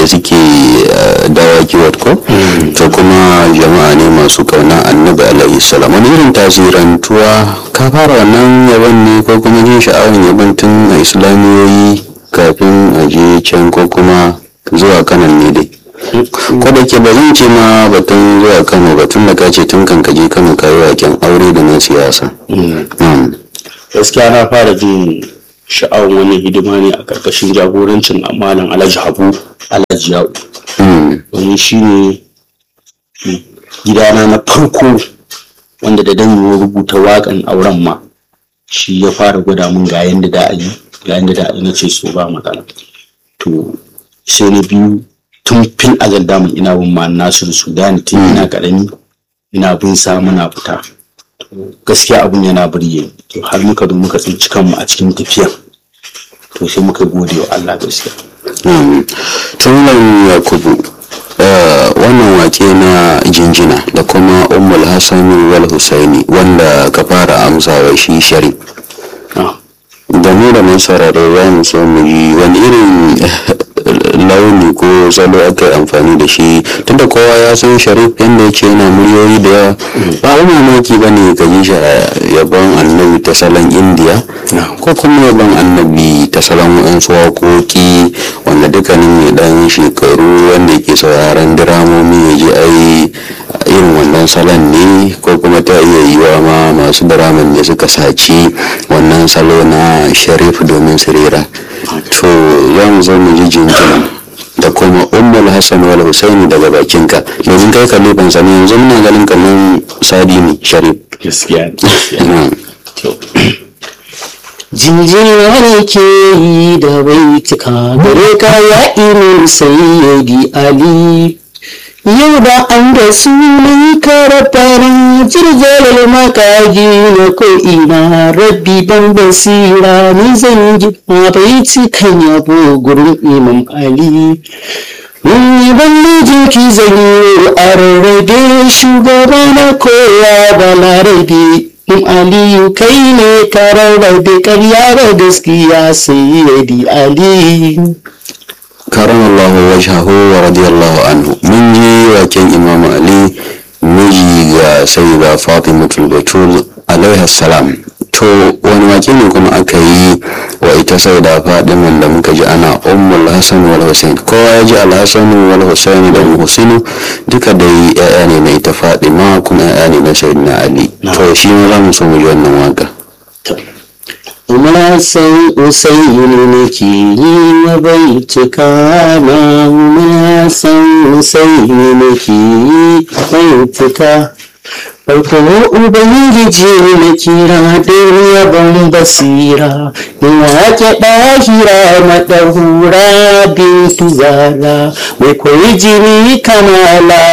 da suke dawaki ko to kuma jama'a ne masu kauna annabi alaihi salam wani irin tasirantuwa ka fara wannan yaban ne ko kuma jin sha'awar yaban tun a islamiyoyi kafin a je can ko kuma zuwa kanan ne dai ko da ke ba zan ce ma batun zuwa kano batun da ka ce tun kan kaje kano ka yi waken aure da na siyasa gaskiya na fara jin sha'awar wani hidima ne a karkashin jagorancin amalan alhaji habu alhaji yau domin shi ne gidana na farko wanda da dan yi rubuta waƙan auren ma shi ya fara gwada mun ga yanda da yi ga yanda da na ce so ba matsala to sai na biyu tun fil azal damun ina bin ma nasir sudani tun ina karami ina bin sa muna fita gaskiya abun yana burge to har muka zo muka tsinci kanmu a cikin tafiya to sai muka gode wa Allah gaskiya tunan yakubu wannan wake na jinjina da kuma ummul hassan wal husaini wanda ka fara amsawa shi sharif da mu da mun sarare za mu so mu yi wani irin launi ko salo aka yi amfani da shi tunda kowa ya san sharif yadda yake yana muryoyi da yawa ba wani mamaki ba ne ka ji shi yabon annabi ta salon indiya ko kuma yabon annabi ta salon waɗansu waƙoƙi wanda dukkanin mai ɗan shekaru wanda yake sauraron diramomi ya ji ai irin wannan salon ne ko kuma ta iya yiwa ma masu diraman ne suka saci wannan salo na sharif domin su rera to za mu zo mu ji jinjina da kuma ummul hassan wal husaini daga bakinka domin kai kalifan sani yanzu muna ganin kamar sadi ne sharif gaskiya jinjina ne ke yi da baitika gare ka ya imin sayyidi ali yau da an da sunan karafara jirgin makaji na ko'ina rabbi dan basira ni zan ji bai cikan yabo gurin imam ali Ni ban mijin ki zan yi a rarrabe shugaba na kowa da larabe in aliyu kai ne ka rarrabe karya da gaskiya sai yadi ali karan Allahu wajhahu wa radiyallahu anhu mun ji waken Imam Ali miji ga sayyida Fatimatul Batul alaiha salam to wani wake ne kuma aka yi wa ita sayyida Fatiman da muka ji ana ummul Hasan wal Husain kowa ya ji al-Hasan wal Husain da Husainu duka dai yaya ne na ita Fatima kuma yaya ne na sayyidina Ali to shi ma za mu so mu ji wannan waka Umar san Usaini ne ke yi wa bai cika na Umar san Usaini ne ke yi bai cika Farko Ubangiji na kira don yabon basira, in wake ɗahira maɗahura bin tuzara, mai koyi jini kamala